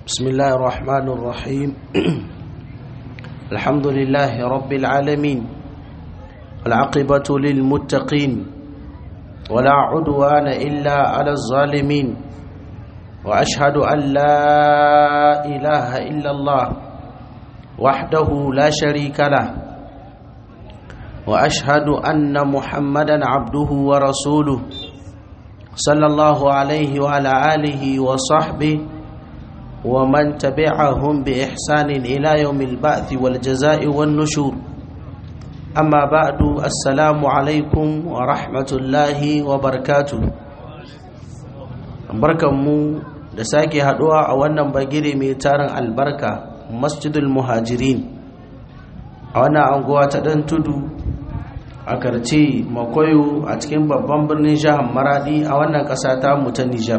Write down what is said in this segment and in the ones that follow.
بسم الله الرحمن الرحيم الحمد لله رب العالمين العقبة للمتقين ولا عدوان إلا على الظالمين وأشهد أن لا إله إلا الله وحده لا شريك له وأشهد أن محمدا عبده ورسوله صلى الله عليه وعلى آله وصحبه ومن تبعهم بإحسان إلى يوم البعث والجزاء والنشور أما بعد السلام عليكم ورحمة الله وبركاته barkanmu da sake haduwa a wannan bagire mai tarin albarka masjidul muhajirin a wannan anguwa ta dan tudu a karce makoyo a cikin babban birnin jihar maradi a wannan ƙasa ta mu ta nijar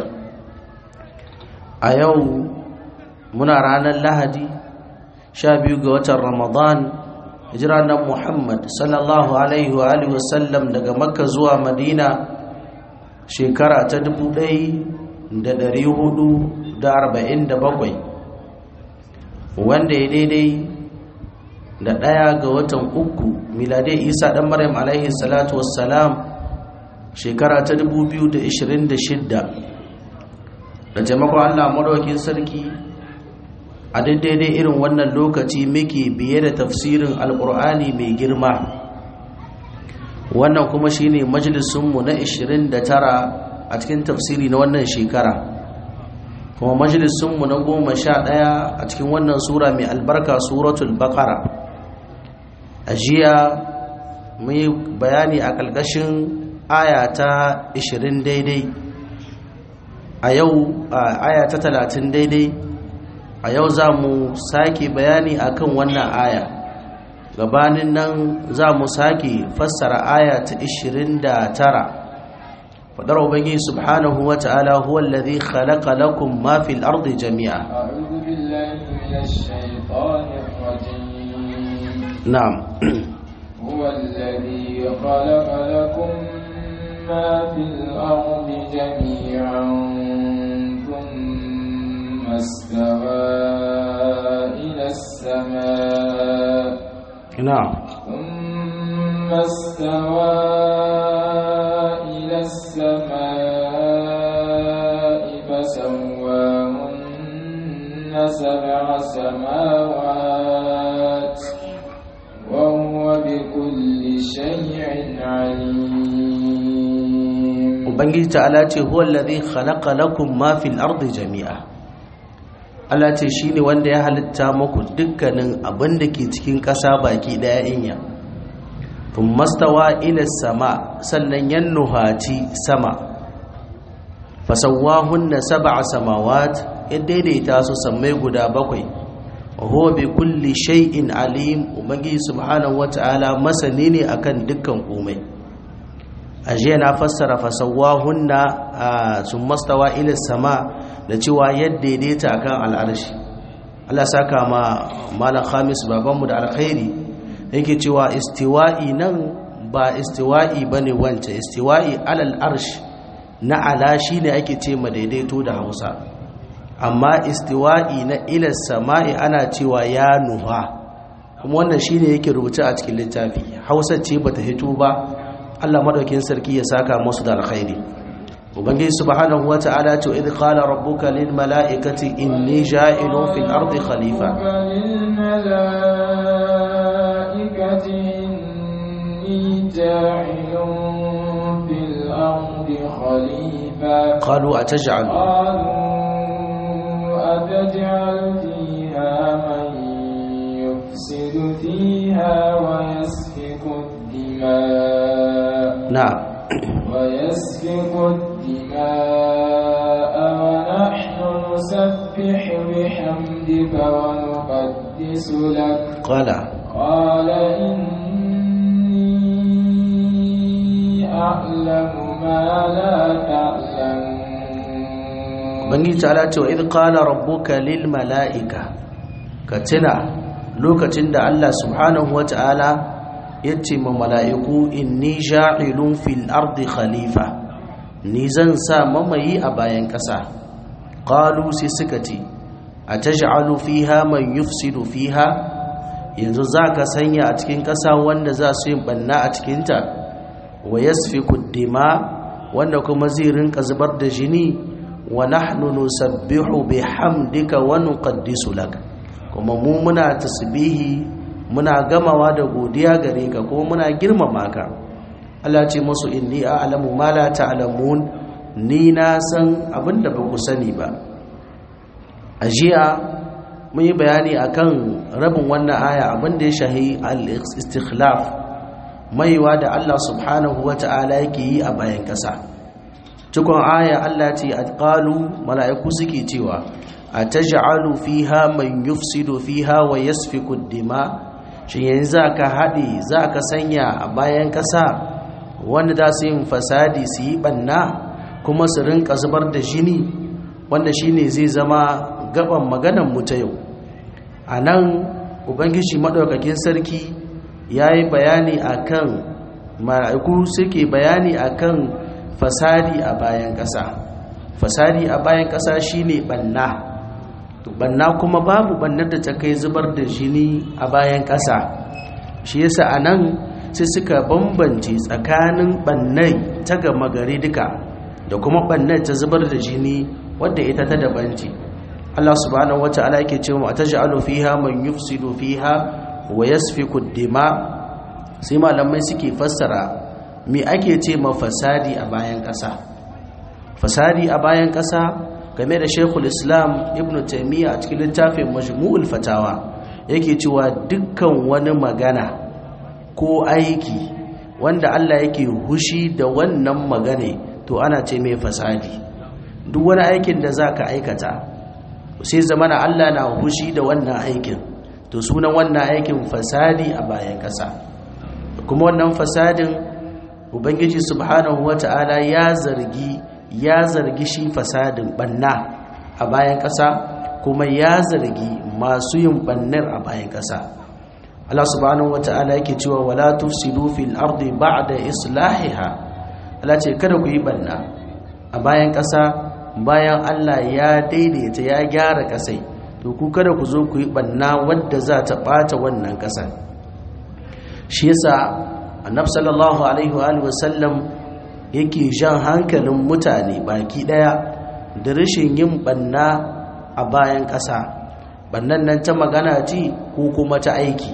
a yau muna ranar lahadi sha biyu ga watan ramadan hijira na muhammad sallallahu alaihi wa alihi wasallam daga makka zuwa madina shekara ta dubu ɗaya da ɗari hudu da arba'in da bakwai wanda ya daidai da ɗaya ga watan uku miladai isa ɗan maryam alaihi salatu wassalam shekara ta dubu biyu da ishirin da shidda da taimakon allah maɗaukin sarki a daidai irin wannan lokaci muke biye da tafsirin alkur'ani mai girma wannan kuma shine majalisunmu na 29 a cikin tafsiri na wannan shekara kuma majalisunmu na 11 a cikin wannan sura mai albarka suratul baqara a jiya mun yi bayani a ƙarƙashin aya ta 20 daidai a yau aya ta 30 daidai a yau za mu sake bayani akan wannan aya gabanin nan za mu sake fassara aya ta 29 fadar ubangiji subhanahu wa ta'ala huwa alladhi khalaqa lakum ma fil ardi jami'a a'udhu billahi minash shaitanir rajim na'am huwa alladhi khalaqa lakum ma fil ardi jami'an استوى إلى السماء نعم ثم استوى إلى السماء فسواهن سبع سماوات وهو بكل شيء عليم وبنجي تعالى هو الذي خلق لكم ما في الأرض جميعا Allah ce shi ne wanda ya halitta muku dukkanin abin da ke cikin ƙasa baki ɗaya inya tun mastawa ila sama sannan yan nuhaci sama fasawahun na saba a samawat ya daidaita su sammai guda bakwai wa bi kulli shay'in alim ubangiji subhanahu wata'ala masani ne akan dukkan komai ajiya na fassara fasawahun na sun mastawa ila sama da cewa yadda daidaita akan al'arshi Allah saka ma malam Khamis babanmu da alkhairi yake cewa istiwa'i nan ba istiwa'i bane wance istiwa'i alal arsh na ala shine ake ce ma daidaito da Hausa amma istiwa'i na ila sama'i ana cewa ya nuha kuma wannan shine yake rubuta a cikin littafi Hausa ce bata hito ba Allah madaukin sarki ya saka musu da alkhairi ubangiji subhanahu wata'ala to idh qala rabbuka lil mala'ikati inni ja'ilun fil ardi khalifa lil mala'ikati inni ja'ilun fil ardi khalifa qalu ataj'al qalu ataj'al fiha man yufsidu fiha wa yasfiku ad-dima' na'am ويسفك الدماء ونحن نسبح بحمدك ونقدس لك قال قال إني أعلم ما لا تعلمون bangi ta'ala ce wa idh qala rabbuka lil mala'ika ka tuna lokacin da Allah subhanahu wata'ala yace ma mala'iku inni ja'ilun fil ardi khalifa ni zan sa mamayi a bayan ƙasa qalu sai suka ce ataj'alu fiha man yufsidu fiha yanzu zaka sanya a cikin ƙasa wanda za su yin banna a cikinta wa yasfiku dima wanda kuma zai rinka zubar da jini wa nahnu nusabbihu bihamdika wa nuqaddisu lak kuma mu muna tasbihi muna gamawa da godiya gare ka kuma muna girmama ka Allah ce musu inni a'lamu ma la ta'lamun ni na san abinda ba ku sani ba ajiya mun yi bayani akan rabin wannan aya abinda ya shahi al-istikhlaf maiwa da Allah subhanahu wata'ala yake yi a bayan kasa cikon aya Allah ce qalu mala'iku suke cewa ataj'alu fiha man yufsidu fiha wa yasfiku ad-dima shin yanzu zaka hade zaka sanya a bayan kasa wanda za su yin fasadi su yi banna kuma su rinka zubar da jini wanda shine zai zama gaban maganan mu ta yau anan ubangiji madaukakin sarki yayi bayani akan mala'iku suke bayani akan fasadi a bayan kasa fasadi a bayan kasa shine banna banna kuma babu bannar da ta kai zubar da jini a bayan ƙasa shi yasa a nan sai suka bambance tsakanin bannai ta gama gari duka da kuma bannai ta zubar da jini wadda ita ta dabanci Allah subhanahu wata'ala yake cewa ataj'alu fiha man yufsidu fiha wa yasfiku dima sai malamai suke fassara me ake ce ma fasadi a bayan ƙasa fasadi a bayan ƙasa game da shekul islam ibn taimiyya a cikin littafin majmu'ul fatawa yake cewa dukkan wani magana ko aiki wanda Allah yake hushi da wannan magane to ana ce mai fasadi duk wani aikin da za ka aikata sai zamana Allah na hushi da wannan aikin to sunan wannan aikin fasadi a bayan ƙasa kuma wannan fasadin ubangiji subhanahu wata'ala ya zargi ya zargi shi fasadin banna a bayan ƙasa kuma ya zargi masu yin bannar a bayan ƙasa Allah subhanahu wata'ala yake cewa wala tufsidu fil ardi ba'da islahiha Allah ce kada ku yi banna a bayan ƙasa bayan Allah ya daidaita ya gyara ƙasai to ku kada ku zo ku yi banna wadda za ta ɓata wannan ƙasar shi yasa annabi sallallahu alaihi wa sallam yake jan hankalin mutane baki daya da rashin yin banna a bayan ƙasa bannan nan ta magana ce ko kuma ta aiki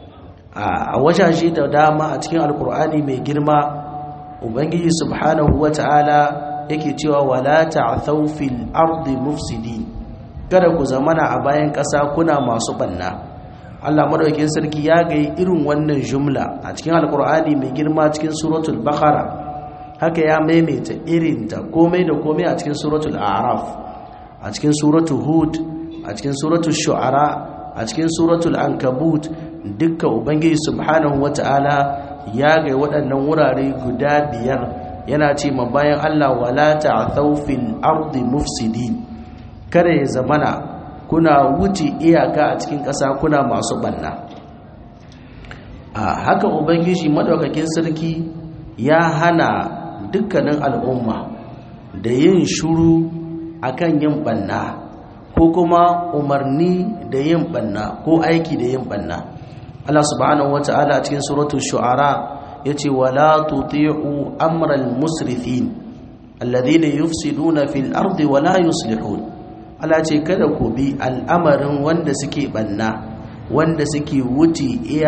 a wajaje da dama a cikin alkur'ani mai girma ubangiji subhanahu wata'ala yake cewa wala ta'thaw fil ardi mufsidin kada ku zamana a bayan ƙasa kuna masu banna Allah madaukakin sarki ya ga irin wannan jumla a cikin alkur'ani mai girma cikin suratul baqara haka ya maimaita irinta komai da komai a cikin suratul araf a cikin suratul hud a cikin suratul shu'ara a cikin suratul ankabut dukkan ubangiji subhanahu wata'ala ya ga waɗannan wurare guda biyar yana ce ma bayan Allah wala ta'thaw fil ardi mufsidin kada ya zamana kuna wuce iyaka a cikin ƙasa kuna masu banna a haka ubangiji madaukakin sarki ya hana dukkanin al'umma da yin shuru akan yin banna ko kuma umarni da yin banna ko aiki da yin banna Allah subhanahu wata'ala cikin suratul shu'ara yace wala tuti'u amral musrifin alladhina yufsiduna fil ardi wala yuslihun Allah ce kada ku bi al'amarin wanda suke banna wanda suke wuce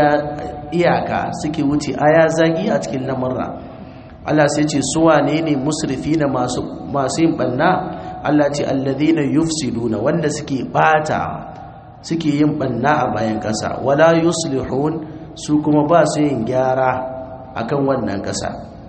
iyaka suke wuce aya zagi a cikin lamurra Allah sai ce su wane ne musrifina masu masu yin banna Allah ce alladhina yufsiduna wanda suke bata suke yin banna a bayan kasa wala yuslihun su kuma ba su yin gyara akan wannan kasa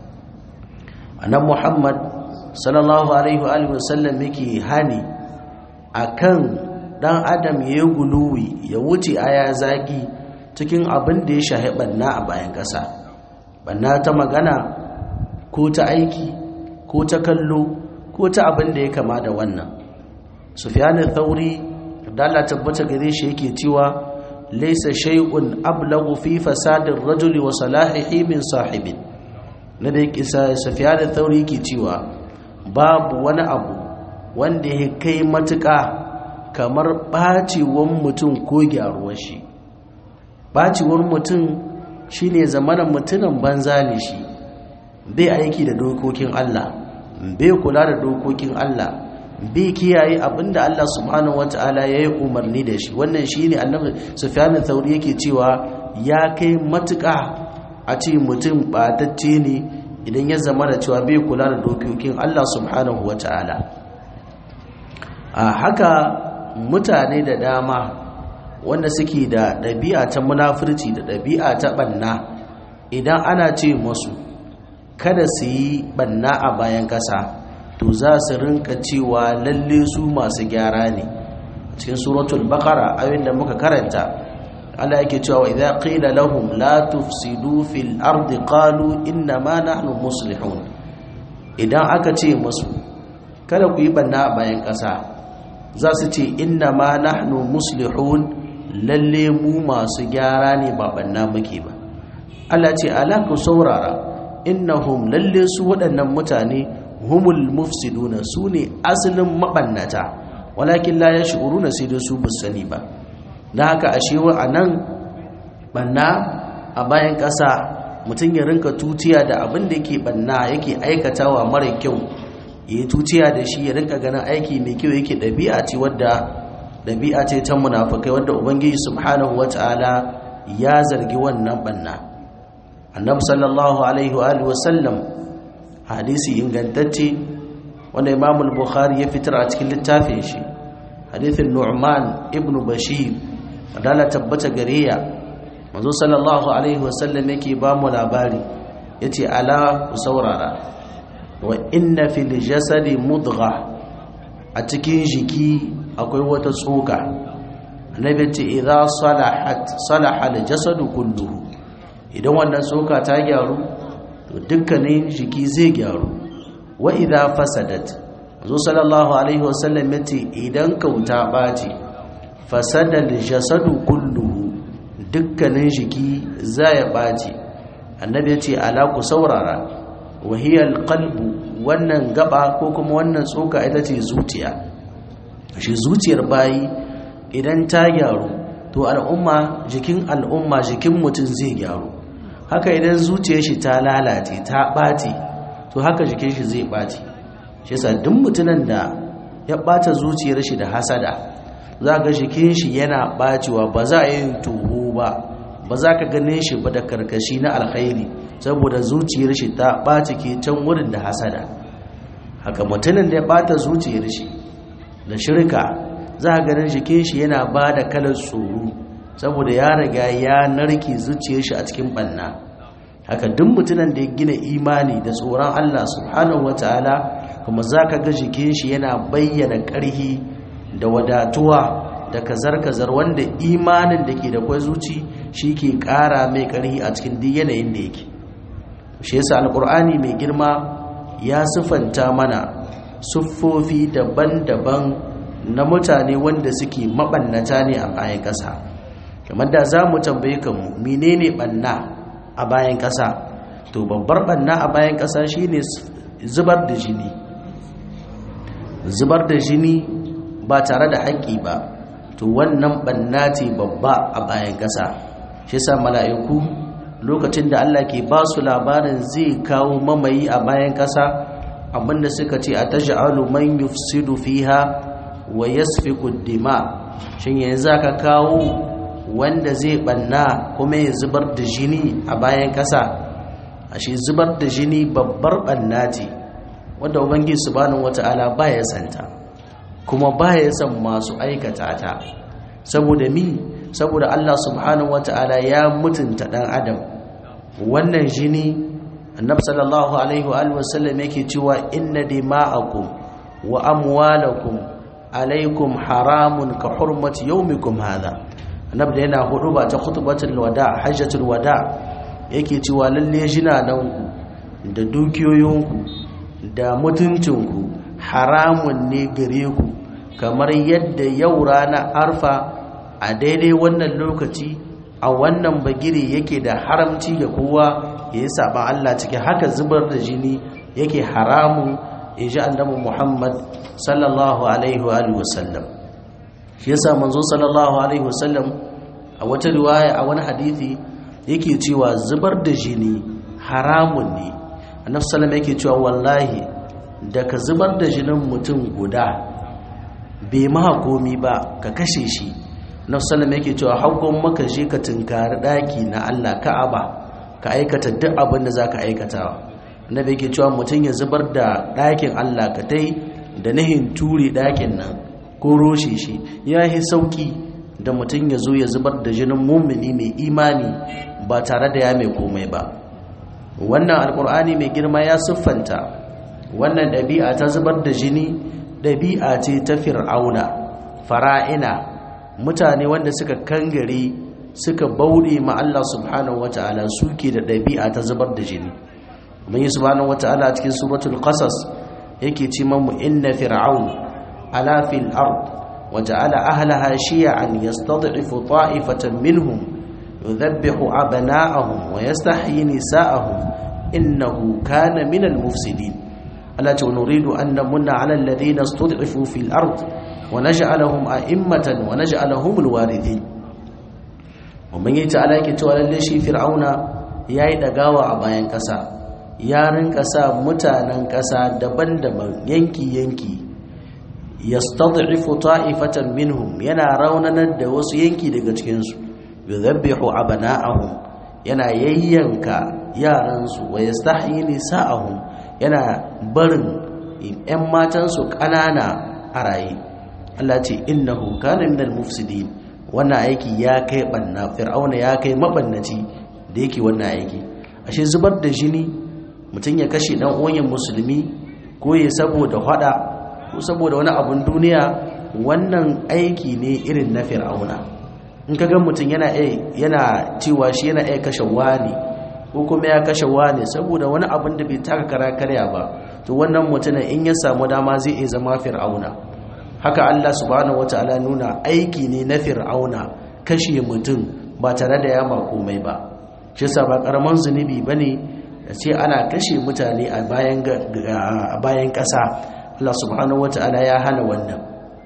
annabi Muhammad sallallahu alaihi wa sallam yake hani akan dan adam ya yi guluwi ya wuce aya zagi cikin abin da ya shahi banna a bayan kasa banna ta magana ko ta aiki ko ta kallo ko ta abin da ya kama da wannan sufyanin thauri da Allah tabbata gare shi yake cewa laysa shay'un ablagu fi fasadin rajuli wa salahihi min sahibin na da yake sufyanin thauri yake cewa babu wani abu wanda ya kai matuƙa kamar ɓacewar mutum ko gyaruwar shi ɓacewar mutum shi ne zamanin mutumin banza ne shi bai aiki da dokokin Allah bai kula da dokokin Allah bai kiyaye abinda Allah subhanahu wata'ala ya yi umarni da shi wannan shi ne annabi sufyanin thauri yake cewa ya kai matuƙa a ce mutum ɓatacce ne idan ya zama da cewa bai kula da dokokin Allah subhanahu wata'ala a haka mutane da dama wanda suke da ɗabi'a ta munafurci da ɗabi'a ta ɓanna idan ana ce masu kada su yi ɓanna a bayan ƙasa to za su rinka cewa lalle su masu gyara ne cikin suratul baqara ayoyin da muka karanta Allah yake cewa idza qila lahum la tufsidu fil ardi qalu inna ma nahnu muslihun idan aka ce musu kada ku yi ɓanna a bayan ƙasa za su ce inna ma nahnu muslihun lalle mu masu gyara ne ba banna muke ba Allah ce ala ku saurara innahum lalle su waɗannan mutane humul mufsiduna su ne asalin mabannata walakin la yash'uruna sai dai su sani ba dan haka ashe wa anan banna a bayan ƙasa mutum ya rinka tutiya da abin da yake banna yake aikatawa mara kyau ya yi tuciya da shi ya rinka ganin aiki mai kyau yake ɗabi'a ce wadda ɗabi'a ce ta munafukai wadda ubangiji subhanahu wata'ala ya zargi wannan banna annabi sallallahu alaihi wa alihi wasallam hadisi ingantacce wanda imam al-bukhari ya fitar a cikin littafin shi hadithin nu'man ibnu bashir adala tabbata gariya manzo sallallahu alaihi wasallam yake ba mu labari yace ala ku saurara wa inna fil jasadi mudgha a cikin jiki akwai wata tsoka annabi ce idza salahat salaha al jasadu kulluhu idan wannan tsoka ta gyaru to dukkanin jiki zai gyaru wa idza fasadat zo sallallahu alaihi wasallam yace idan kauta baci fasada al jasadu kulluhu dukkanin jiki zai baci annabi yace ala ku saurara wahiyar kalbu wannan gaba ko kuma wannan tsoka ita ce zuciya shi zuciyar bayi idan ta gyaru to al'umma jikin al'umma jikin mutum zai gyaru haka idan zuciyar shi ta lalace ta ɓaci to haka jikin shi zai ɓaci shi sa duk mutumin da ya ɓata zuciyar shi da hasada za ga jikin shi yana ɓacewa ba za a yin tuho ba ba za ka gane shi ba da karkashi na alkhairi saboda zuciyar shi ta ɓaci ke can wurin da hasada haka mutumin da ya ɓata zuciyar shi da shirka za a ganin jikin shi yana ba da kalar tsoro saboda ya riga ya narke zuciyar shi a cikin ɓanna haka duk mutumin da ya gina imani da tsoron Allah subhanahu wataala kuma za ka ga jikin shi yana bayyana ƙarhi da wadatuwa da kazar-kazar wanda imanin da ke da kwai zuci shi ke ƙara mai ƙarhi a cikin duk yanayin da yake shi yasa alkur'ani mai girma ya siffanta mana siffofi daban-daban na mutane wanda suke mabannata ne a bayan ƙasa kamar da za mu tambaye kanmu menene banna a bayan ƙasa to babbar banna a bayan ƙasa shine zubar da jini zubar da jini ba tare da haƙƙi ba to wannan banna ce babba a bayan ƙasa shi sa mala'iku lokacin da Allah ke ba su labarin zai kawo mamayi a bayan ƙasa abinda suka ce a taj'alu man yufsidu fiha wa yasfiku dima shin yanzu ka kawo wanda zai banna kuma ya zubar da jini a bayan ƙasa ashe zubar da jini babbar banna ce wanda ubangiji subhanahu wata'ala baya santa kuma baya san masu aikata ta saboda mi saboda Allah subhanahu wata'ala ya mutunta dan adam wannan jini annab sallallahu alaihi wa alihi wasallam yake cewa inna dima'akum wa amwalakum alaikum haramun ka hurmati yawmikum hadha annab da yana hudu ba ta khutbatul wada hajjatul wada yake cewa lalle jinananku da dukiyoyinku da mutuncinku haramun ne gare ku kamar yadda yau rana arfa a daidai wannan lokaci a wannan bagire yake da haramci ga kowa ya yi saban Allah ciki haka zubar da jini yake haramun in ji annabi Muhammad sallallahu alaihi wa sallam shi yasa manzo sallallahu alaihi wasallam a wata riwaya a wani hadisi yake cewa zubar da jini haramun ne annabi sallallahu yake cewa wallahi da ka zubar da jinin mutum guda bai ma komi ba ka kashe shi annabi sallallahu yake cewa hakkon maka je ka tunkari daki na Allah Ka'aba ka aikata duk abin da zaka aikatawa annabi yake cewa mutum ya zubar da dakin Allah ka tai da nahin ture dakin nan ko roshe shi ya yi sauki da mutum ya zo ya zubar da jinin mummuni mai imani ba tare da ya mai komai ba wannan alkur'ani mai girma ya siffanta wannan ɗabi'a ta zubar da jini ɗabi'a ce ta fir'auna fara'ina mutane wanda suka kangare suka bauɗe ma Allah subhanahu wata'ala suke da ɗabi'a ta zubar da jini ubangi subhanahu wata'ala cikin suratul qasas yake ce mamu inna fir'aun ala fil ard وجعل أهلها شيعا يستضعف طائفة منهم يذبح أبناءهم ويستحيي نساءهم إنه كان من المفسدين ألا نريد أن نمن على الذين استضعفوا في الأرض ونجعلهم أئمة ونجعلهم الوارثين ومن يتعالى كتوى للشي فرعون ياي دقاوة أباين كسا يارن كسا متانا كسا دبن دبن ينكي ينكي yastad'ifu ta'ifatan minhum yana raunanar da wasu yanki daga cikin su yudhabbihu abana'ahum yana yayyanka yaran su wa yastahyi nisa'ahum yana barin ƴan matan su ƙanana a raye Allah ce innahu kana minal mufsidin wannan aiki ya kai banna fir'auna ya kai mabannaci da yake wannan aiki ashe zubar da jini mutum ya kashe dan uwan musulmi ko ya saboda hada ko saboda wani abun duniya wannan aiki ne irin na fir'auna in ka ga mutum yana yana cewa shi yana iya kashe wani ko kuma ya kashe wani saboda wani abun da bai taka kara karya ba to wannan mutumin in ya samu dama zai iya zama fir'auna haka Allah subhanahu wataala nuna aiki ne na fir'auna kashe mutum ba tare da yama komai ba shi yasa ba karaman zunubi bane da ce ana kashe mutane a bayan a bayan ƙasa Allah subhanahu wata'ala ya hana wannan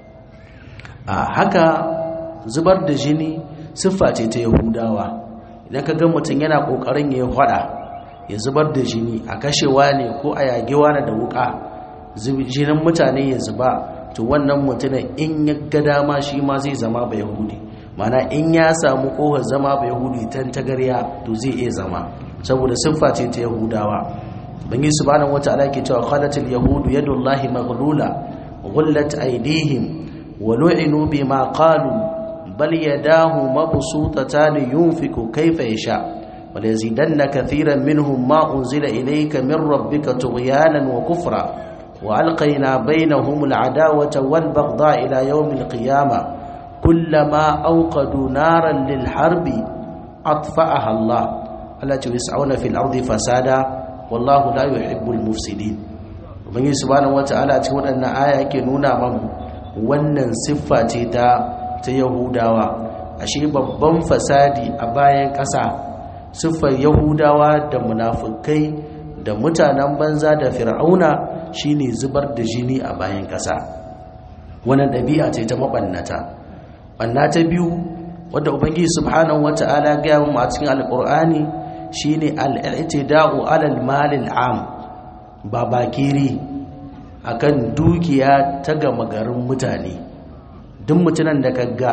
a haka zubar da jini siffa ce ta yahudawa idan ka ga mutum yana kokarin ya hada ya zubar da jini a kashewa ne ko a yagewa ne da wuka jinin mutane ya zuba to wannan mutumin in ya ga dama shi ma zai zama ba yahudi mana in ya samu kohar zama ba yahudi tan tagarya to zai iya zama saboda siffa ce ta yahudawa bangi subhanahu wata'ala ke cewa qalatil yahudu yadullahi maghlula ghullat aydihim wa lu'inu bima qalu bal yadahu mabsutatan yunfiku kayfa yasha wal yazidanna katiran minhum ma unzila ilayka min rabbika tughyanan wa kufra wa alqayna bainahum al'adawata wal baghdha ila yawm al-qiyamah kullama awqadu naran lil harbi atfa'aha Allah allati yas'una fil ardi fasada wallahu la yuhibbul mufsidin ubangiji subhanahu wataala a cikin wadannan aya yake nuna mamu wannan siffa ce ta ta yahudawa ashe babban fasadi a bayan ƙasa siffar yahudawa da munafukai da mutanen banza da fir'auna shine zubar da jini a bayan ƙasa wannan ɗabi'a ce ta mabannata banna ta biyu wadda ubangiji subhanahu wataala ga mu a cikin alqur'ani shine al-i'tida'u 'alal malil 'am ba bakiri akan dukiya ta gama garin mutane duk mutunan da kaga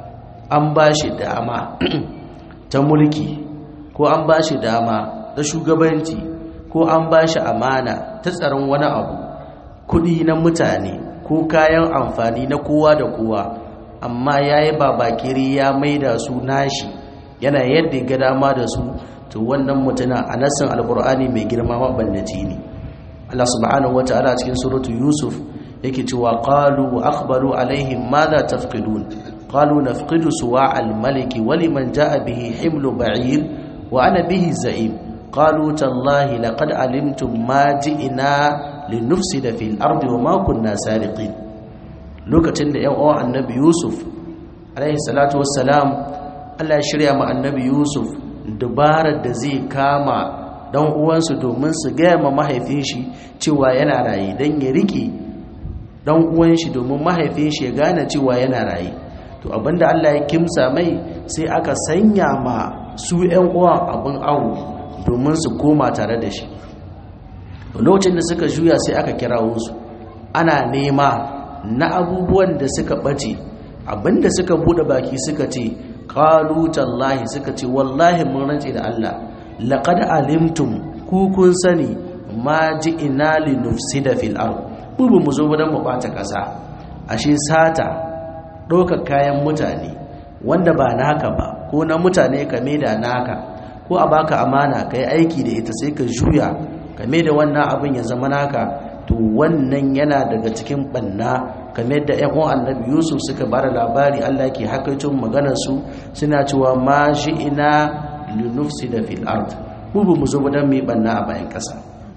an bashi dama ta mulki ko an bashi dama ta shugabanci ko an bashi amana ta tsaron wani abu kudi na mutane ko kayan amfani na kowa da kowa amma yayi babakiri ya maida su nashi yana yadda ga dama da su to wannan mutuna a nassin alkur'ani mai girma mabannaci ne Allah subhanahu wata'ala cikin suratu yusuf yake cewa qalu wa akhbaru alaihim madha tafqidun qalu nafqidu suwa al-maliki wa liman jaa bihi himlu ba'ir wa ana bihi za'im qalu tallahi laqad alimtum ma ji'na linufsida fil ardi wa ma kunna sariqin lokacin da yan uwan annabi yusuf alaihi salatu wassalam Allah ya shirya ma annabi yusuf dabarar da zai kama dan uwansu domin su gaya ma mahaifin shi cewa yana raye dan ya rike dan uwan shi domin mahaifin shi ya gane cewa yana raye to abinda Allah ya kimsa mai sai aka sanya ma su ƴan uwan abin awo domin su koma tare da shi lokacin da suka juya sai aka kirawo su ana nema na abubuwan da suka bace abinda suka bude baki suka ce qalu tallahi suka ce wallahi mun rantse da Allah laqad alimtum ku kun sani ma ji'ina li nufsida fil ard mu ba mu zo ba dan mu bata kasa ashe sata ɗaukar kayan mutane wanda ba naka ba ko na mutane ka da naka ko a baka amana ka yi aiki da ita sai ka juya ka da wannan abin ya zama naka to wannan yana daga cikin banna kamar da ƴan uwan annabi yusuf suka bada labari allah ke hakaicin maganar su suna cewa ma shi ina linufsida fil ard mu ba mu zo ba dan mu banna a bayan ƙasa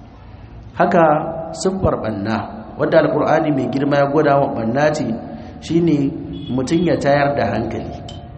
haka siffar banna wadda alkur'ani mai girma ya gwada wa banna ce shine mutum ya tayar da hankali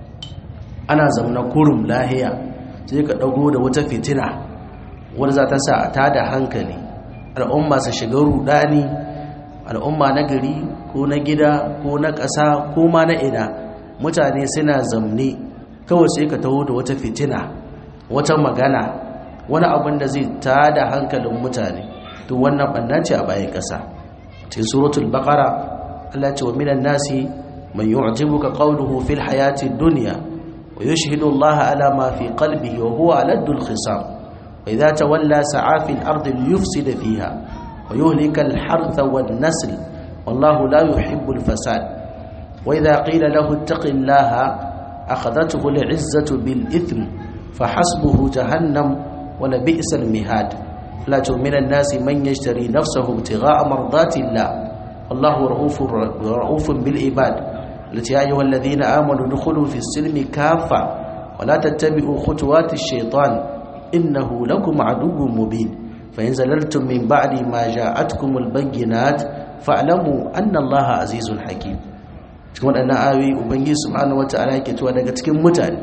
ana zaune kurum lahiya sai ka dago da wata fitina wadda za ta sa a tada hankali al'umma su shiga rudani al'umma na gari ko na gida ko na ƙasa ko ma na ina mutane suna zamne kawai sai ka taho da wata fitina wata magana wani abin da zai tada hankalin mutane to wannan banna ce a bayan ƙasa cikin suratul baqara Allah ce wa minan nasi man yu'jibuka qawluhu fil hayati dunya wa yushhidu Allah ala ma fi qalbihi wa huwa aladul khisam wa idha tawalla sa'a fil ardi liyufsida fiha wa yuhlika al hartha wan nasl wallahu la yuhibbu al fasad wa idha qila lahu ittaqillaha akhadathu al 'izzatu bil ithm fahasbuhu jahannam wa la bi'sal mihad la minan nasi man yashtari nafsahu ibtigha'a mardati Allah والله رؤوف رؤوف بالعباد التي يا ايها الذين امنوا ادخلوا في السلم كافه ولا تتبعوا خطوات الشيطان انه لكم عدو مبين فان زللتم من بعد ما جاءتكم البينات فاعلموا ان الله عزيز حكيم cikin waɗannan ayoyi ubangiji subhanahu wataala yake cewa daga cikin mutane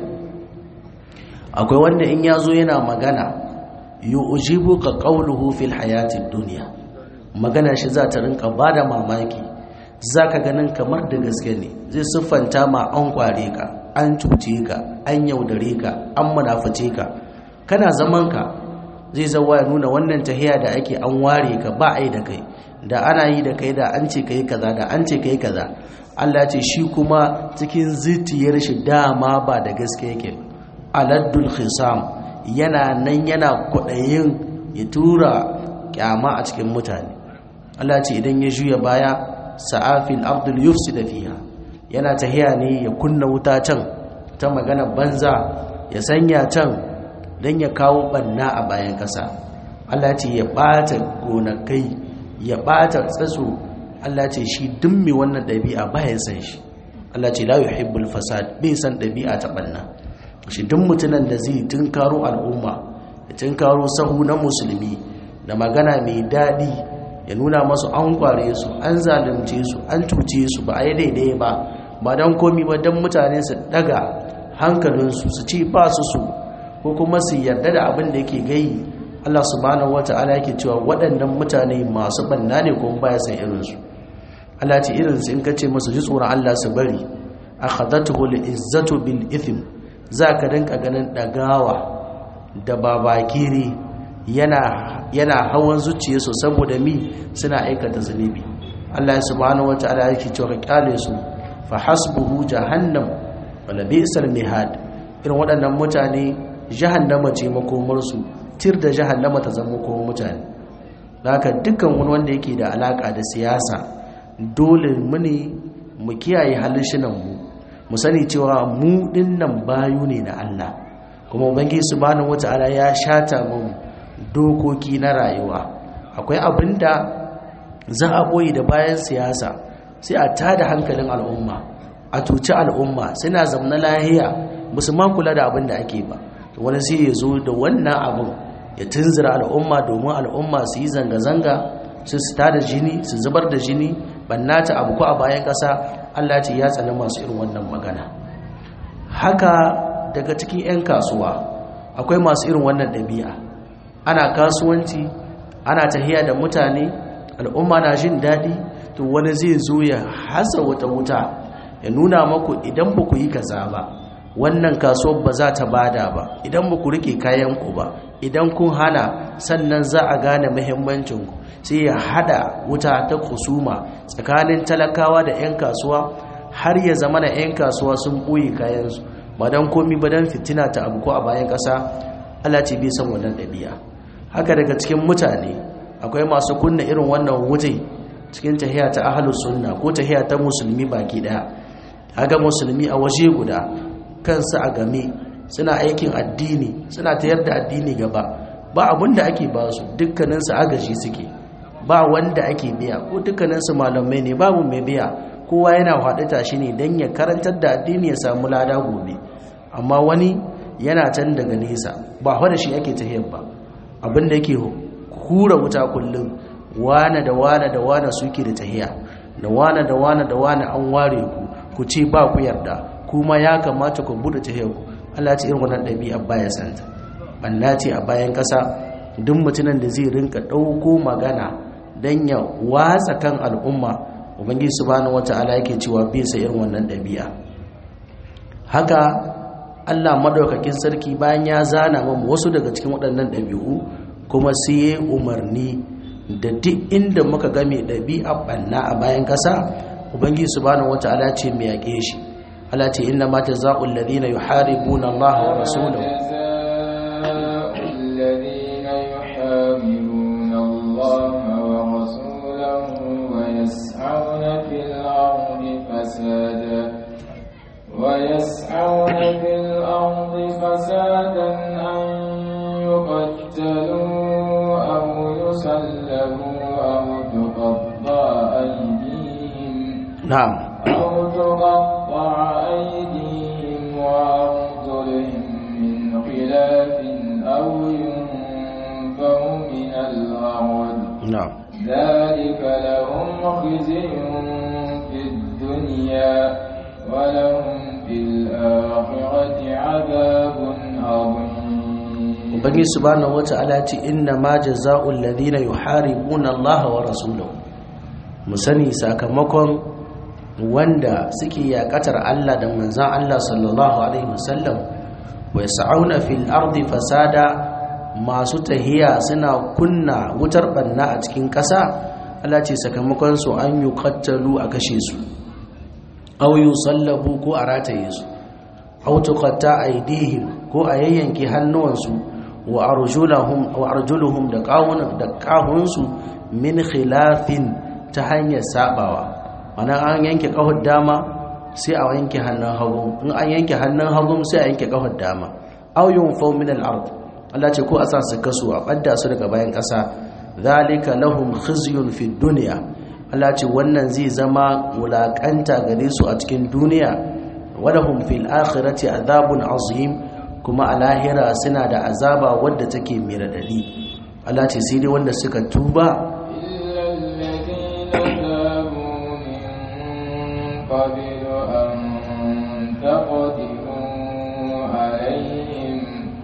akwai wanda in yazo yana magana yu'jibuka qawluhu fil hayatid dunya magana shi za ta rinka ba da mamaki za ka ganin kamar da gaske ne zai siffanta ma an kware ka an cuce ka an yaudare ka an munafice ka kana zaman ka zai zawa ya nuna wannan tahiya da ake an ware ka ba ai da kai da ana yi da kai da an ce kai kaza da an ce kai kaza Allah ce shi kuma cikin zitiyar shi dama ba da gaske yake aladdul khisam yana nan yana kwaɗayin ya tura kyama a cikin mutane Allah ce idan ya juya baya sa'afil abdul yufsida fiha yana tahiya ne ya kunna wuta can ta magana banza ya sanya can dan ya kawo banna a bayan kasa Allah ce ya bata gonakai ya bata tsatso Allah ce shi dummi wannan dabi'a baya san shi Allah ce la yuhibbul fasad bai san dabi'a ta banna shi duk mutunan da zai tunkaro al'umma ya tunkaro sahu na musulmi da magana mai dadi ya nuna masu an kware su an zalunce su an cuce su ba a yi daidai ba ba don komi ba don mutane su daga hankalinsu su ci ba su su ko kuma su yarda da abin da yake gayi Allah subhanahu wata'ala yake cewa waɗannan mutane masu banna ne kuma baya san irinsu Allah ce irinsu in ka ce masu ji tsoron Allah su bari akhadatuhu al-izzatu bil ithm zaka dinka ganin dagawa da babakiri yana yana hawan zuciyarsu saboda mi suna aikata zunubi Allah subhanahu wataala yake cewa ka kyale su fa hasbuhu jahannam wala bi'sal mihad irin waɗannan mutane jahannama ce makomar su tir da jahannama ta zama makomar mutane haka dukkan wani wanda yake da alaka da siyasa dole mu ne mu kiyaye halishinan mu mu sani cewa mu dinnan bayu ne na Allah kuma ubangiji subhanahu wataala ya shata mu dokoki na rayuwa akwai abin da za a boye da bayan siyasa sai a tada hankalin al'umma a tuci al'umma suna zamna lahiya musamman kula da abin da ake ba wani sai ya zo da wannan abin ya tunzura al'umma domin al'umma su yi zanga-zanga su su tada jini su zubar da jini bannata abu ko a bayan ƙasa allah ce ya tsani masu irin wannan magana haka daga cikin 'yan kasuwa akwai masu irin wannan ɗabi'a ana kasuwanci ana tahiya da mutane al'umma na jin daɗi to wani zai zo ya hasa wata wuta ya nuna maku idan ba ku yi kaza ba wannan kasuwar ba za ta bada ba idan ba ku rike kayanku ba idan kun hana sannan za a gane muhimmancinku sai ya hada wuta ta kusuma tsakanin talakawa da 'yan kasuwa har ya zama na 'yan kasuwa sun ɓoye kayansu ba don komi ba don fitina ta abu ko a bayan ƙasa Allah ce bai san wannan ɗabi'a haka daga cikin mutane akwai masu kunna irin wannan wuce cikin tahiya ta ahlus sunna ko tahiya ta musulmi baki daya haka musulmi a waje guda kansu a game suna aikin addini suna tayar da addini gaba ba abin da ake ba su dukkaninsu agaji suke ba wanda ake biya ko dukkaninsu malamai ne babu mai biya kowa yana haɗuta shi ne don ya karantar da addini ya samu lada gobe amma wani yana can daga nesa ba da shi ake tahiyar ba abin da yake hura wuta kullum wane da wane da wane suke da tahiya da wane da wane da wane an ware ku ku ce ba ku yarda kuma ya kamata ku bude tahiyar ku Allah ce irin wannan ɗabi'a baya santa banna ce a bayan ƙasa duk mutumin da zai rinka ɗauko magana don ya watsa kan al'umma ubangiji subhanahu wata'ala yake cewa bai sa irin wannan ɗabi'a haka Allah madaukakin sarki bayan ya zana mamu wasu daga cikin waɗannan ɗabi'u kuma sai ya umarni da duk inda muka ga mai ɗabi'a ɓanna a bayan ƙasa ubangiji subhanahu wata'ala ce mai yaƙe shi Allah ce inna ma jazaa'ul ladina yuharibuna Allah wa rasulahu ويسعون في الأرض فسادا أن يقتلوا أو يسلبوا أو تقطع أيديهم na'am أو تقطع أيديهم وأرجلهم من خلاف أو ينفوا من الأرض na'am ذلك لهم خزي في الدنيا ولهم في الآخرة عذاب عظيم ubangiji subhanahu wata'ala ce inna ma jazaa'ul ladina yuharibuna Allah wa rasulahu mu sani sakamakon wanda suke yakatar Allah da manzon Allah sallallahu alaihi wasallam wa yas'auna fil ardi fasada masu tahiya suna kunna wutar banna a cikin ƙasa Allah ce sakamakon su an yuqattalu a kashe su aw yusallabu ko a rataye su aw tuqatta aydihim ko a yayyanke hannuwansu wa arjulahum wa arjuluhum da kawunan da kahunsu min khilafin ta hanyar sabawa ana an yanke kahon dama sai a yanke hannun hagu in an yanke hannun hagu sai a yanke kahon dama aw yunfaw min al-ard Allah ce ko a sa su kasu a badda su daga bayan kasa zalika lahum khizyun fi dunya Allah ce wannan zai zama wulakanta gare su a cikin duniya walahum fil akhirati adhabun azim kuma a lahira suna da azaba wadda take mai radadi Allah ce sai dai wanda suka tuba إلا الذين تابوا من قبل أن تقدروا عليهم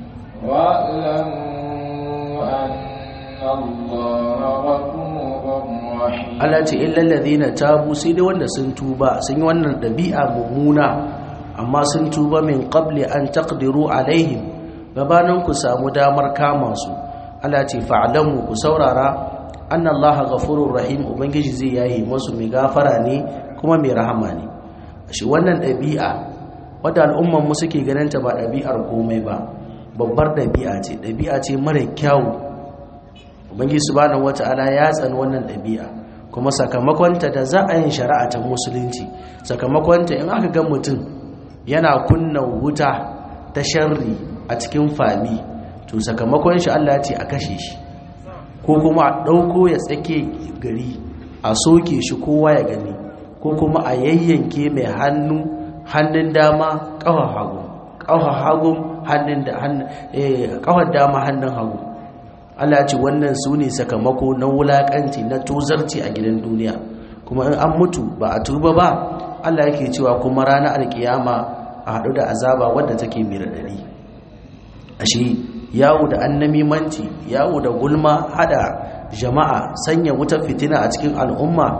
واعلموا أن الله غفور رحيم Allah ce illal ladina tabu sai dai wanda sun tuba sun yi wannan dabi'a mummuna amma sun tuba min qabli an taqdiru alaihim gabanin ku samu damar kama su Allah ce fa'lamu ku saurara anna Allah ghafurur rahim ubangiji zai yayi musu mai gafara ne kuma mai rahama ne shi wannan dabi'a wadda al'umman mu suke ganin ta ba dabi'ar komai ba babbar dabi'a ce dabi'a ce mara kyau ubangiji subhanahu wata'ala ya tsani wannan dabi'a kuma sakamakonta da za a yin shari'a ta musulunci sakamakonta in aka ga mutum yana kunna wuta ta sharri a cikin fami to sakamakon shi Allah ce a kashe shi ko kuma a ɗauko ya tsake gari a soke shi kowa ya gani ko kuma a yayyanke mai hannu hannun dama ƙawar hagu ƙawar hagu hannun da ƙawar dama hannun hagu Allah ce wannan su ne sakamako na wulaƙanci na tozarci a gidan duniya kuma in an mutu ba a tuba ba Allah yake cewa kuma ranar alkiyama a haɗu da azaba wadda take mai raɗaɗi ashe yawo da annamimanci yawo da gulma hada jama'a sanya wutar fitina a cikin al'umma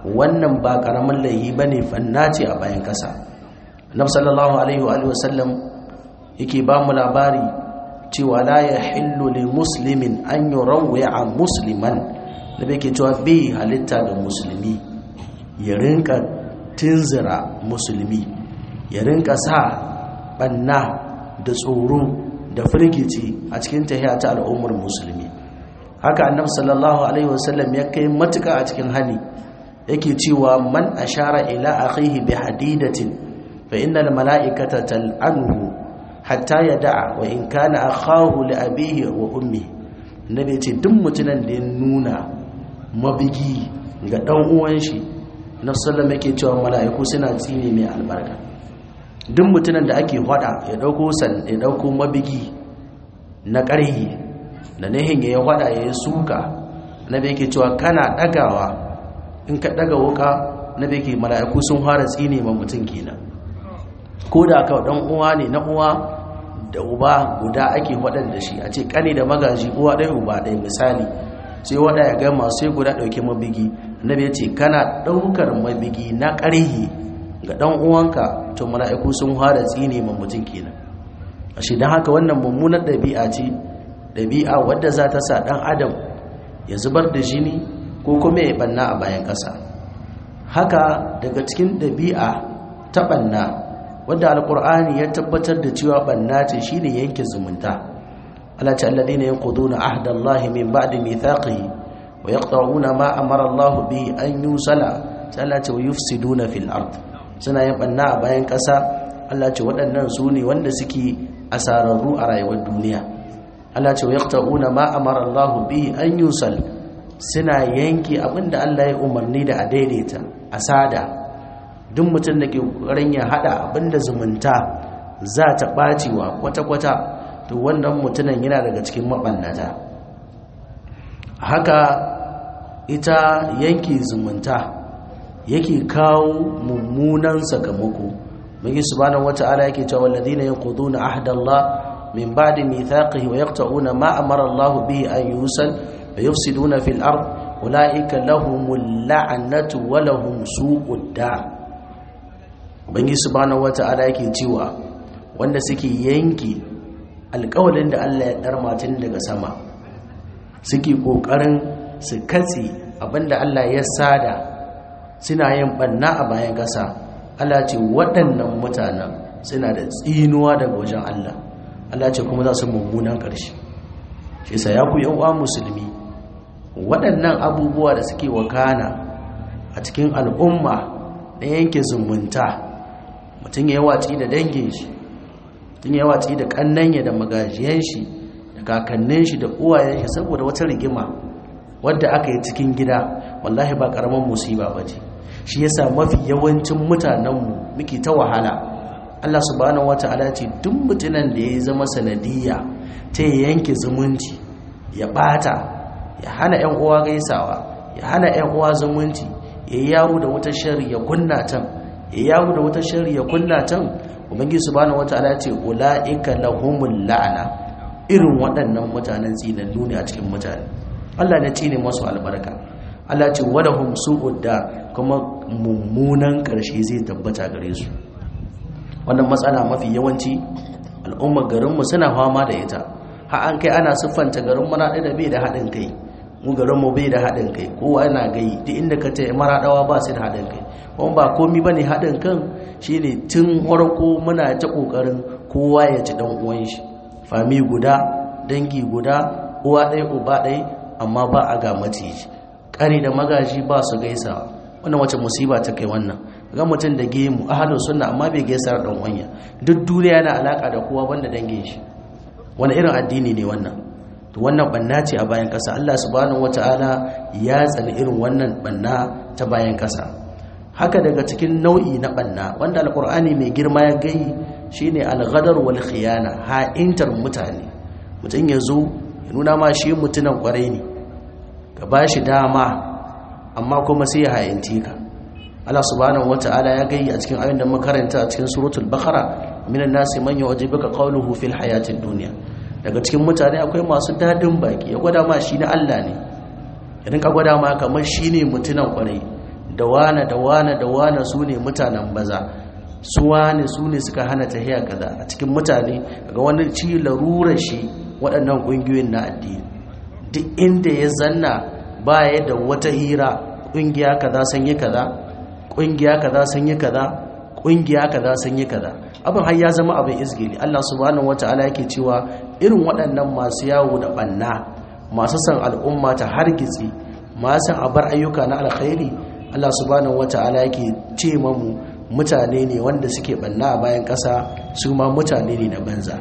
wannan ba karamin laihi bane fanna ce a bayan kasa annabi sallallahu alaihi wa alihi wasallam yake ba mu labari cewa la yahillu li muslimin an yurawwi'a musliman nabi yake cewa bai halitta ga musulmi ya rinka tunzira musulmi ya rinka sa banna da tsoro da firgici a cikin tahiya ta al'ummar musulmi haka annabi sallallahu alaihi wasallam ya kai matuka a cikin hali yake cewa man ashara ila akhihi bi hadidatin fa innal mala'ikata tal'anhu hatta yada'a wa in kana akhahu li abihi wa ummi nabi ce duk mutunan da ya nuna mabigi ga dan uwan shi na sallama yake cewa mala'iku suna tsine mai albarka duk mutunan da ake hada ya dauko san ya dauko mabigi na ƙarhi da nihin ya hada ya suka nabi yake cewa kana dagawa in ka daga wuka nabi yake mala'iku sun fara tsine ma mutum kenan ko da ka dan uwa ne na uwa da uba guda ake waɗanda shi a ce kane da magaji uwa ɗaya uba ɗaya misali sai waɗa ya gama sai guda ɗauki mabigi annabi ya ce kana ɗaukar mabigi na ƙarhi ga ɗan uwanka to mala'iku sun fara tsine ma mutum kenan a shi don haka wannan mummunar ɗabi'a ce ɗabi'a wadda za ta sa ɗan adam ya zubar da jini ko kuma ya ɓanna a bayan ƙasa haka daga cikin ɗabi'a ta ɓanna wadda alkur'ani ya tabbatar da cewa banna ce shine yanke zumunta Allah ta alladhina yanquduna ahdallahi min ba'di mithaqihi wa yaqta'una ma amara Allah bi an yusala ta Allah ta yufsiduna fil ard suna yin banna a bayan kasa Allah ce waɗannan su ne wanda suke asararru a rayuwar duniya Allah ce yaqta'una ma amara Allah bi an yusal suna yanke abinda Allah ya umarni da a daidaita asada duk mutum da ke ƙoƙarin ya haɗa abinda zumunta za ta ɓacewa kwata-kwata to wannan mutumin yana daga cikin maɓannata haka ita yanke zumunta yake kawo mummunan sakamako mai subhanahu wata'ala yake cewa walladina yanquduna ahdallah min ba'di mithaqihi wa yaqta'una ma amara Allah bihi an yusal wa yufsiduna fil ard ulaika lahumul la'natu wa lahum su'ud dar ubangi subhanahu wata'ala yake cewa wanda suke yanki alƙawalin da Allah ya dar matin daga sama suke kokarin su katse abinda Allah ya sada suna yin banna a bayan ƙasa Allah ce waɗannan mutanen suna da tsinuwa daga wajen Allah Allah ce kuma za su mummunan ƙarshe shi yasa ya ku yan uwa musulmi waɗannan abubuwa da suke wakana a cikin al'umma na yanke zumunta mutum ya yi watsi da dangin shi mutum ya yi watsi da kannanya da magajiyan shi da kakannin shi da uwayen shi saboda wata rigima wadda aka yi cikin gida wallahi ba karaman musiba ba ce shi yasa mafi yawancin mutanenmu muke ta wahala Allah subhanahu wata'ala ce duk mutunan da ya zama sanadiyya ta yanke zumunci ya bata ya hana yan uwa gaisawa ya hana yan uwa zumunci ya yawo da wata shari ya kunna tan ya yawo da wata shari ya kunna tan ubangiji subhanahu wataala ce ulaika lahumul la'ana irin waɗannan mutanen tsinannu ne a cikin mutane Allah ne tsine masu albarka Allah ce walahum su'ud da kuma mummunan ƙarshe zai tabbata gare su wannan matsala mafi yawanci al'ummar garinmu suna fama da ita har an kai ana siffanta garin mana da bai da haɗin kai mu garinmu bai da haɗin kai kowa yana gai duk inda ka ce maraɗawa ba su da haɗin kai kuma ba komi ba ne haɗin kan shi ne tun farko muna ta ƙoƙarin kowa ya ci ɗan uwan shi fami guda dangi guda uwa ɗaya uba ɗaya amma ba a ga maciji ƙari da magaji ba su gaisawa wannan wace musiba ta kai wannan ga mutum da gemu ahalin sunna amma bai gaisa da ɗan uwanya duk duniya yana alaƙa da kowa banda dangin shi wani irin addini ne wannan to wannan banna ce a bayan ƙasa Allah subhanahu wata'ala ya tsani irin wannan banna ta bayan ƙasa haka daga cikin nau'i na banna wanda alqur'ani mai girma ya gai shine al-ghadar wal khiyana ha'intar mutane mutum ya zo ya nuna ma shi mutunan kwarai ne ka bashi dama amma kuma sai ya ha'ince ka Allah subhanahu wata'ala ya gai a cikin ayoyin da makaranta a cikin suratul baqara minan nasi man yu'jibuka qawluhu fil hayatid dunya daga cikin mutane akwai masu dadin baki ya gwada ma shi na Allah ne ya rinka gwada ma kamar shi ne mutunan kwarai da wane da wane da wane su ne mutanen baza su wane su ne suka hana tahiya kaza a cikin mutane ga wani ci larurar shi waɗannan ƙungiyoyin na addini duk inda ya zanna baya da wata hira ƙungiya kaza sun yi kaza ƙungiya kaza sun yi kaza ƙungiya kaza sun yi kaza abin har ya zama abin izgili Allah subhanahu wataala yake cewa irin waɗannan masu yawo da ɓanna masu san al'umma ta hargitsi masu san a bar ayyuka na alkhairi Allah subhanahu wataala yake ce mamu mutane ne wanda suke ɓanna a bayan ƙasa su ma mutane ne na banza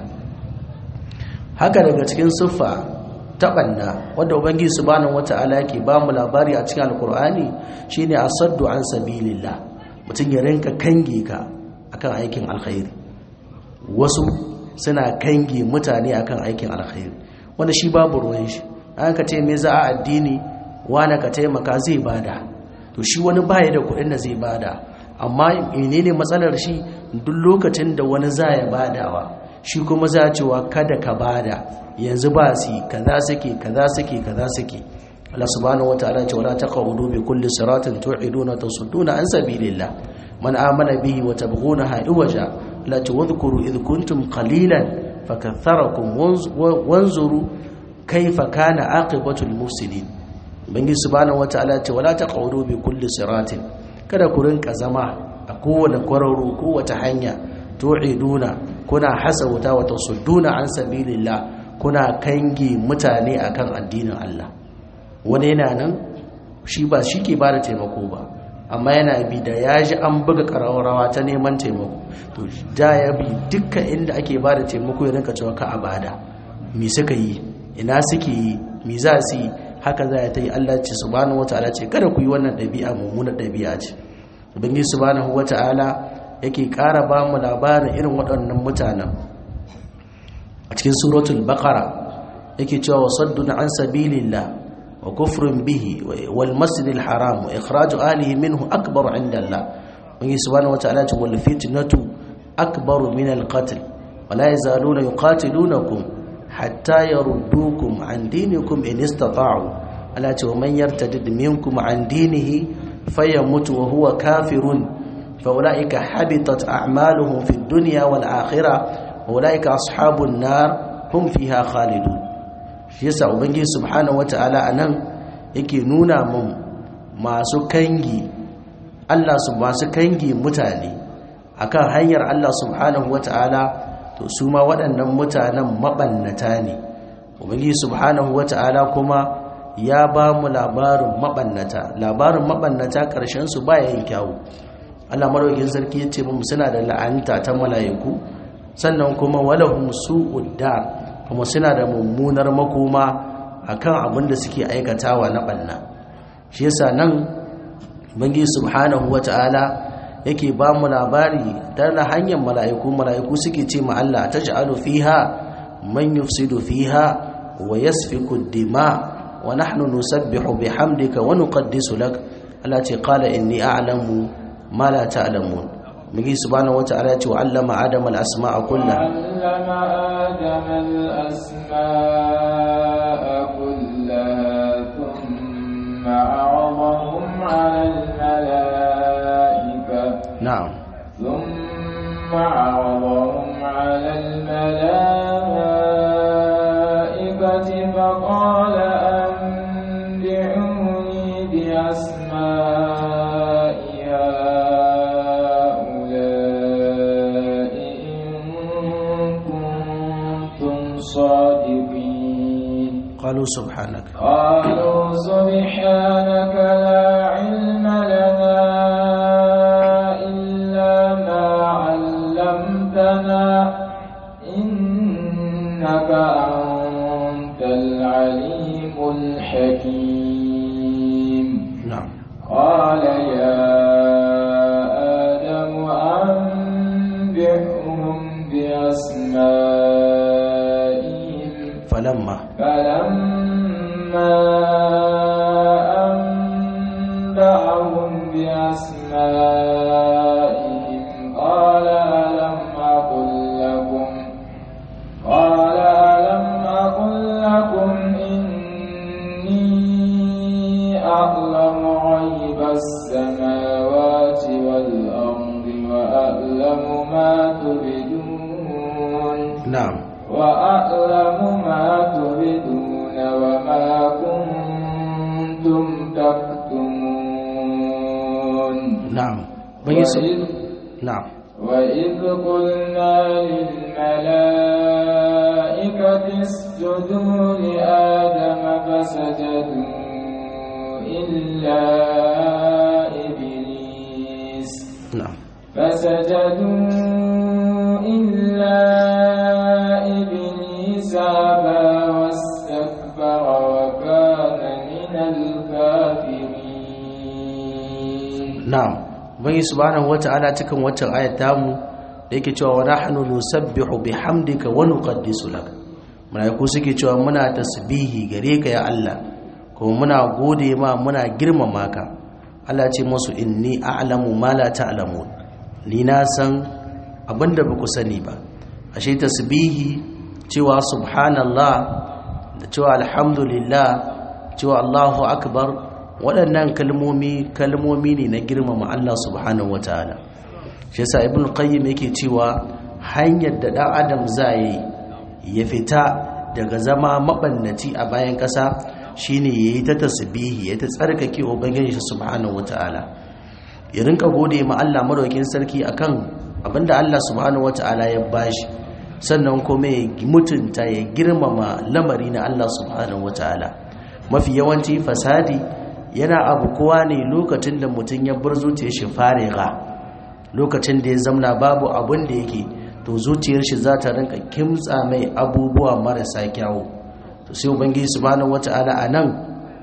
haka daga cikin siffa ta ɓanna wadda ubangiji subhanahu wata'ala yake ba mu labari a cikin alkur'ani shine asaddu an sabilillah mutum ya rinka kange ka akan aikin alkhairi wasu suna kange mutane akan aikin alkhairi wanda shi babu ruwan shi an ka ce me za a addini wani ka taimaka zai bada to shi wani baya da kuɗin da zai bada amma menene matsalar shi duk lokacin da wani za ya badawa shi kuma za cewa kada ka bada yanzu ba su kaza suke kaza suke kaza suke Allah subhanahu wataala ce wala taqudu bi kulli siratin tu'iduna tasudduna an sabilillah man amana bihi wa tabghunaha iwaja la tudhkuru id kuntum qalilan fakatharakum wanzuru kayfa kana aqibatul mufsidin bangi subhanahu wataala ce wala taqudu bi kulli siratin kada ku rinka zama a kowane kwararo kowace hanya tu'iduna kuna hasauta wa tasudduna an sabilillah kuna kange mutane akan addinin Allah wani yana nan shi ba shi ke ba da taimako ba amma yana bi da ya ji an buga ƙararrawa ta neman taimako to da ya bi dukkan inda ake ba da taimako ya rinka cewa ka a bada me suka yi ina suke yi me za su yi haka za ta yi Allah ce subhanahu wata'ala ce kada ku yi wannan ɗabi'a mummunar ɗabi'a ce ubangiji subhanahu wata'ala yake ƙara ba mu labarin irin waɗannan mutanen a cikin suratul baqara yake cewa wasaddun an sabilillah wa kufrun bihi wal masjidil haram wa ikhraju alihi minhu akbar inda Allah wani subhanahu wa ta'ala ce wal fitnatu akbar min al qatl wa la yazaluna yuqatilunakum hatta yaruddukum an dinikum in istata'u ala ce man yartadid minkum an dinihi fayamut wa huwa kafirun fa ulaika habitat a'maluhum fid dunya wal akhirah ulaika ashabun nar hum fiha khalidun shi yasa ubangiji subhanahu wataala anan yake nuna mun masu kangi Allah su masu kangi mutane akan hanyar Allah subhanahu wataala to su ma waɗannan mutanen mabannata ne ubangiji subhanahu wataala kuma ya ba mu labarin mabannata labarin mabannata ƙarshen su baya yin kyawu Allah madaukakin sarki ya ce mu suna da la'anta ta mala'iku sannan kuma walahum su'ud dar kuma suna da mummunar makoma akan abin da suke aikatawa na banna shi yasa nan bangi subhanahu wata'ala yake ba mu labari ta na hanyar mala'iku mala'iku suke ce ma Allah taj'alu fiha man yufsidu fiha wa yasfiku dima wa nahnu nusabbihu bihamdika wa nuqaddisu lak Allah ce qala inni a'lamu ma la ta'lamun مجي سبحانه وتعالى وعلم آدم الأسماء كلها علم آدم الأسماء كلها ثم عرضهم على الملائكة نعم ثم عرضهم على الملائكة فقال أنبئوني بأسماء هؤلاء إن كنتم صادقين قالوا سبحانك قالوا سبحانك لا علم لنا إلا ما علمتنا إنك أنت العليم الحكيم نعم قال يا آدم أنبئهم بأسمائهم فلما فلما أنبأهم بأسمائهم قال ألم أقل لكم قال ألم أقل لكم إني أعلم غيب السماوات na'am وأعلم ما تبدون وما كنتم تكتمون na'am ban yi su وإذ, na'am وإذ قلنا للملائكة اسجدوا لآدم فسجدوا إلا إبليس na'am فسجدوا إلا إبليس أبى واستكبر وكان من الكافرين na'am ubangi subhanahu wata'ala cikin waccan ayat tamu da yake cewa wa nahnu nusabbihu bihamdika wa nuqaddisu lak malaiku suke cewa muna tasbihi gare ka ya Allah kuma muna gode ma muna girmama ka Allah ce musu inni a'lamu ma la ta'lamun ni na san abinda ba ku sani ba ashe tasbihi cewa subhanallah da cewa alhamdulillah cewa Allahu akbar waɗannan kalmomi kalmomi ne na girmama Allah subhanahu wataala shi yasa ibn qayyim yake cewa hanyar da ɗan adam zai ya fita daga zama mabannaci a bayan ƙasa shine yayi ta tasbihi ya ta tsarkake ubangiji subhanahu wataala ya rinka gode ma Allah madaukakin sarki akan abinda Allah subhanahu wataala ya bashi sannan kuma ya mutunta ya girmama lamari na Allah subhanahu wataala mafi yawanci fasadi yana abu kowa ne lokacin da mutum ya bar zuciyar shi fariga lokacin da ya zamna babu abin da yake to zuciyar shi za ta rinka kimtsa mai abubuwa marasa kyawu to sai ubangiji subhanahu wata'ala a nan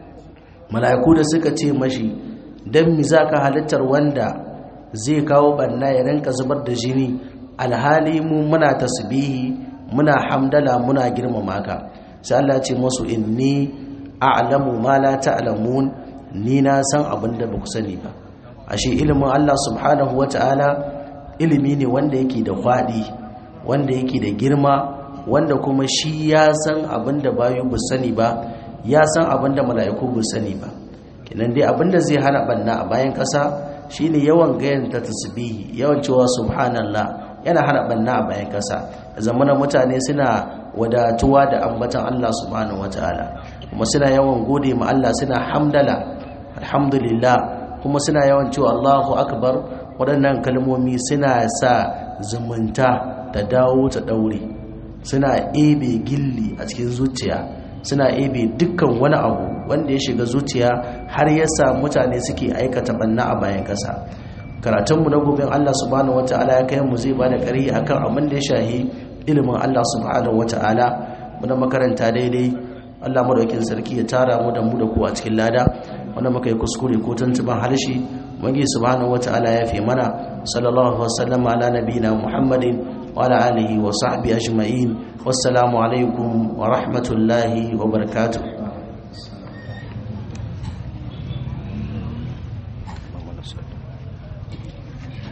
mala'iku da suka ce mashi dan mi zaka halittar wanda zai kawo banna ya rinka zubar da jini alhali mu muna tasbihi muna hamdala muna girmama ka sai Allah ya ce musu inni a'lamu ma la ta'lamun ni na san abin da ba ku sani ba ashe ilimin Allah subhanahu wata'ala ilimi ne wanda yake da kwaɗi wanda yake da girma wanda kuma shi ya san abin da bayu ba sani ba ya san abin da mala'iku ba sani ba kenan dai abin da zai hana banna a bayan ƙasa shine yawan gayan ta tasbihi yawan cewa subhanallah yana hana banna a bayan ƙasa zamanin mutane suna wadatuwa da ambatan Allah subhanahu wataala kuma suna yawan gode ma Allah suna hamdala alhamdulillah kuma suna yawan cewa Allahu akbar waɗannan kalmomi suna sa zumunta ta dawo ta ɗaure suna ebe gilli a cikin zuciya suna ebe dukkan wani abu wanda ya shiga zuciya har ya sa mutane suke aikata banna a bayan ƙasa karatunmu na gobin Allah subhanahu wata'ala ya kai mu zai bada ƙari akan abin da ya shahi ilimin Allah subhanahu wata'ala muna makaranta daidai Allah madaukin sarki ya tara mu da mu da ku a cikin lada wanda muka yi kuskure ko tuntuban harshe wangi subhanahu wata'ala ya fi mana sallallahu alaihi wasallam ala nabiyina muhammadin wa ala alihi wa sahbihi ajma'in wassalamu alaikum wa rahmatullahi wa barakatuh